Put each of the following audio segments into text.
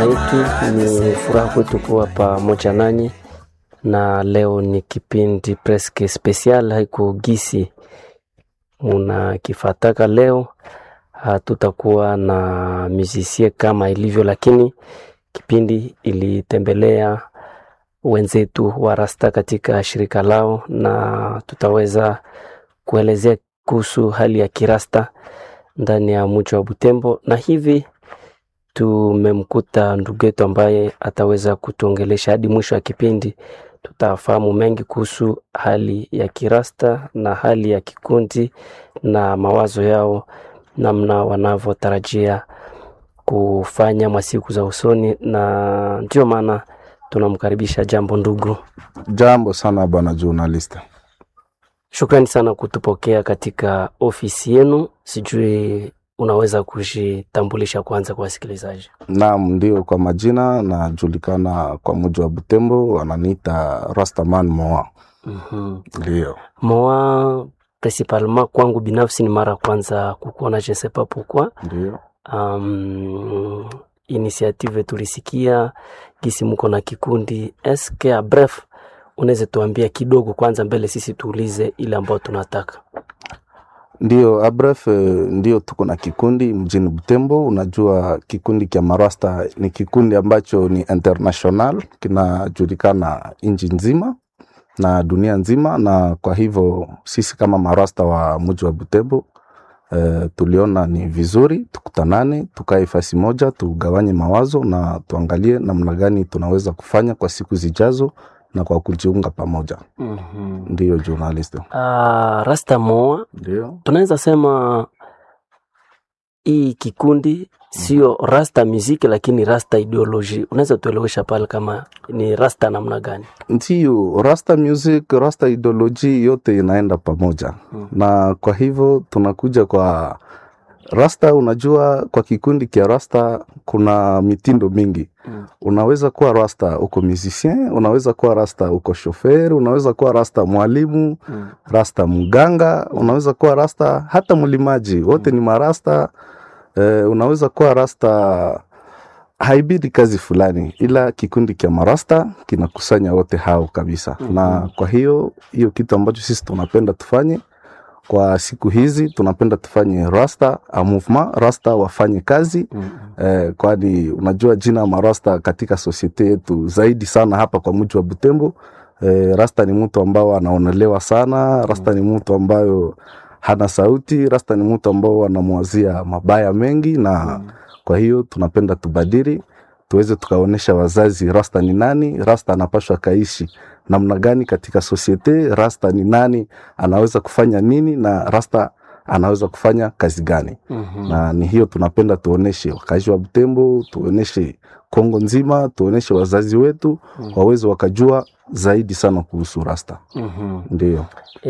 yetu. Ni furaha kwetu kuwa pamoja nanyi, na leo ni kipindi preske special, haiko gisi munakifataka leo. Hatutakuwa na musicien kama ilivyo, lakini kipindi ilitembelea wenzetu wa Rasta katika shirika lao, na tutaweza kuelezea kuhusu hali ya kirasta ndani ya mji wa Butembo, na hivi tumemkuta ndugu yetu ambaye ataweza kutuongelesha hadi mwisho wa kipindi. Tutafahamu mengi kuhusu hali ya kirasta na hali ya kikundi na mawazo yao, namna wanavyotarajia kufanya masiku za usoni, na ndio maana tunamkaribisha. Jambo ndugu. Jambo sana bwana journalist. Shukrani sana kutupokea katika ofisi yenu. Sijui unaweza kujitambulisha kwanza kwa wasikilizaji? Naam, ndio, kwa majina najulikana kwa muji wa Butembo, wananiita Rastaman Moa. Mhm. Ndio, Moa principalement kwangu binafsi ni mara kwanza kukuona, je sais pas pourquoi. ndio. Um, initiative tulisikia gisi muko na kikundi eske a bref, unaweza tuambia kidogo kwanza mbele sisi tuulize ile ambayo tunataka. Ndio, abref, ndio tuko na kikundi mjini Butembo. Unajua kikundi kya Marasta ni kikundi ambacho ni international, kinajulikana nchi nzima na dunia nzima, na kwa hivyo sisi kama Marasta wa mji wa Butembo eh, tuliona ni vizuri tukutanane, tukae fasi moja, tugawanye mawazo na tuangalie namna gani tunaweza kufanya kwa siku zijazo na kwa kujiunga pamoja. Mhm. Ndio journalist. Ah, Rasta Moa Ndio. tunaweza sema hii kikundi sio rasta muziki, lakini rasta ideology. Unaweza tuelewesha pale kama ni rasta namna gani? Ndiyo, rasta music, rasta ideology yote inaenda pamoja Mm. na kwa hivyo tunakuja kwa rasta. Unajua, kwa kikundi kia rasta kuna mitindo mingi. Mm. Unaweza kuwa rasta uko musicien, unaweza kuwa rasta uko shofer, unaweza kuwa rasta mwalimu, Mm. rasta mganga, unaweza kuwa rasta hata mlimaji, wote ni marasta. Eh, unaweza kuwa rasta haibidi kazi fulani, ila kikundi cha marasta kinakusanya wote hao kabisa. Mhm. Na kwa hiyo hiyo kitu ambacho sisi tunapenda tufanye kwa siku hizi, tunapenda tufanye rasta a movement, rasta wafanye kazi Mm. eh, kwani unajua jina marasta katika sosiete yetu zaidi sana hapa kwa mji wa Butembo. Eh, rasta ni mtu ambao anaonelewa sana, rasta ni mtu ambayo hana sauti, rasta ni mtu ambao anamwazia mabaya mengi na Mm. kwa hiyo tunapenda tubadili, tuweze tukaonesha wazazi rasta ni nani, rasta anapashwa kaishi namna gani katika sosiete, rasta ni nani, anaweza kufanya nini na rasta anaweza kufanya kazi gani. Mhm. Na ni hiyo tunapenda tuoneshe wakazi wa Butembo, tuoneshe Kongo nzima, tuoneshe wazazi wetu Mm. waweze wakajua zaidi sana kuhusu rasta. Mhm. Ndio.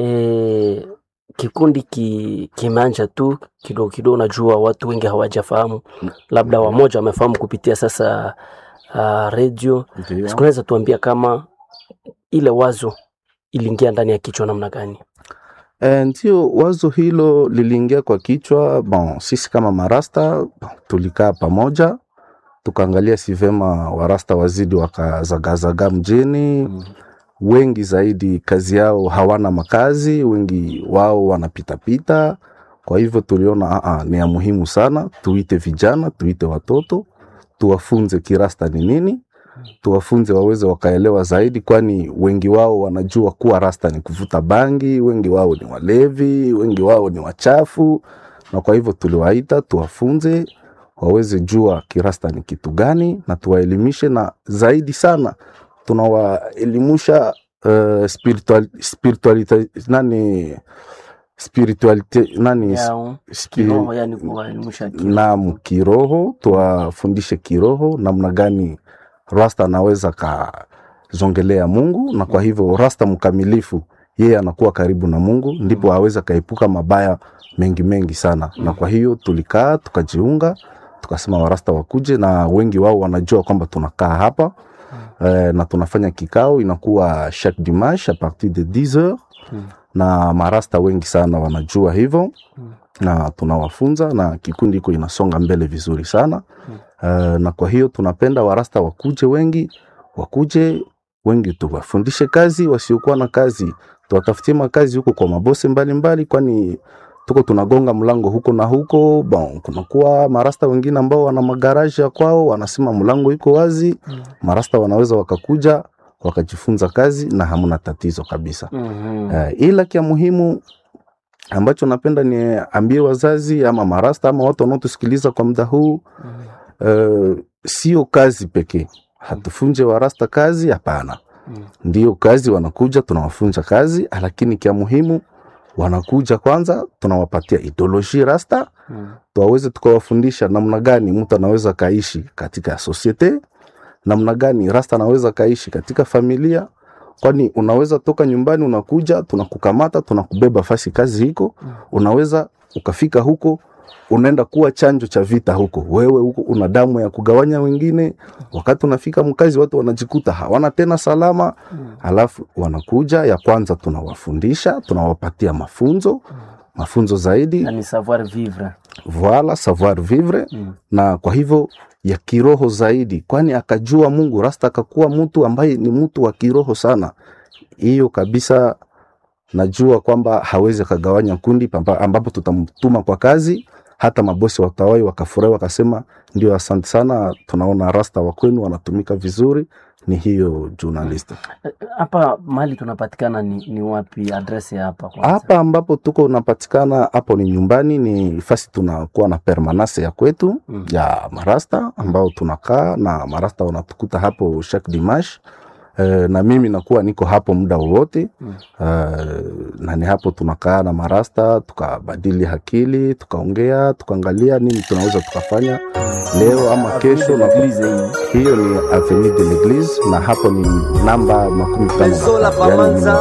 E, kikundi ki, kimeanja tu kidogo kidogo. Najua watu wengi hawajafahamu, labda wamoja wamefahamu kupitia sasa uh, redio. Ndio. Sikunaweza tuambia kama ile wazo iliingia ndani ya kichwa namna gani? E, ndio wazo hilo liliingia kwa kichwa. Bon, sisi kama marasta bon, tulikaa pamoja tukaangalia si vema warasta wazidi wakazagazaga mjini. Mm. Wengi zaidi kazi yao hawana makazi, wengi wao wanapitapita. Kwa hivyo tuliona aa, ni ya muhimu sana tuite vijana, tuite watoto, tuwafunze kirasta ni nini, tuwafunze waweze wakaelewa zaidi, kwani wengi wao wanajua kuwa rasta ni kuvuta bangi, wengi wao ni walevi, wengi wao ni wachafu, na kwa hivyo tuliwaita tuwafunze waweze jua kirasta ni kitu gani, na tuwaelimishe, na zaidi sana tunawaelimisha uh, spiritual, spiritualite nani spiritualite nani Yao, spi- kiroho, yani kuwaelimisha kiroho. Naam, kiroho tuwafundishe kiroho namna gani rasta anaweza kazongelea Mungu, na kwa hivyo rasta mkamilifu yeye anakuwa karibu na Mungu, ndipo aweza kaepuka mabaya mengi mengi sana. Na kwa hiyo tulikaa tukajiunga, tukasema warasta wakuje, na wengi wao wanajua kwamba tunakaa hapa eh, na tunafanya kikao inakuwa chaque dimanche a partir de 10 heures Mm. na marasta wengi sana wanajua hivyo Mm. na tunawafunza na kikundi iko inasonga mbele vizuri sana Mm. uh, na kwa hiyo tunapenda warasta wakuje wengi, wakuje wengi, tuwafundishe kazi. Wasiokuwa na kazi tuwatafutie makazi huko kwa mabose mbalimbali, kwani tuko tunagonga mlango huko na huko. Bon, kunakuwa marasta wengine ambao wana magaraji ya kwao, wanasema mlango iko wazi. Marasta wanaweza wakakuja wakajifunza kazi na hamna tatizo kabisa. Mhm. Uh, ila kia muhimu ambacho napenda niambie wazazi ama marasta ama watu wanaotusikiliza kwa muda huu uh, sio kazi pekee. Hatufunje warasta kazi, hapana. Mm. Ndio kazi wanakuja, tunawafunza kazi, lakini kia muhimu wanakuja kwanza, tunawapatia ideology rasta, Mm. tuwaweze tukawafundisha namna gani mtu anaweza kaishi katika societe, namna gani rasta anaweza kaishi katika familia, kwani unaweza toka nyumbani unakuja, tunakukamata tunakubeba fasi kazi hiko, unaweza ukafika huko unaenda kuwa chanjo cha vita huko, wewe huko una damu ya kugawanya wengine. Wakati unafika mkazi, watu wanajikuta hawana tena salama, alafu wanakuja ya kwanza, tunawafundisha tunawapatia mafunzo mafunzo zaidi Na ni savoir vivre. voila savoir vivre Mm. na kwa hivyo ya kiroho zaidi, kwani akajua Mungu rasta akakuwa mtu ambaye ni mtu wa kiroho sana. Hiyo kabisa najua kwamba hawezi akagawanya kundi pamba- ambapo tutamtuma kwa kazi. Hata mabosi watawai wakafurahi wakasema, ndio, asante sana, tunaona rasta wa kwenu wanatumika vizuri. Ni hiyo journalist Eh, Hapa mahali tunapatikana ni, ni wapi? Adresi ya hapa kwanza. hapa ambapo tuko unapatikana hapo ni nyumbani, ni fasi tunakuwa na permanence ya kwetu Mm. ya marasta ambao tunakaa na marasta wanatukuta hapo chaque dimanche. Uh, na mimi nakuwa niko hapo muda wowote Mm. uh, na ni hapo tunakaa na marasta tukabadili akili tukaongea tukaangalia nini tunaweza tukafanya leo ama kesho na Eglise hii. hiyo ni avenue de l'eglise na hapo ni namba makumi tano na Mezola tano, yaani Pamanza.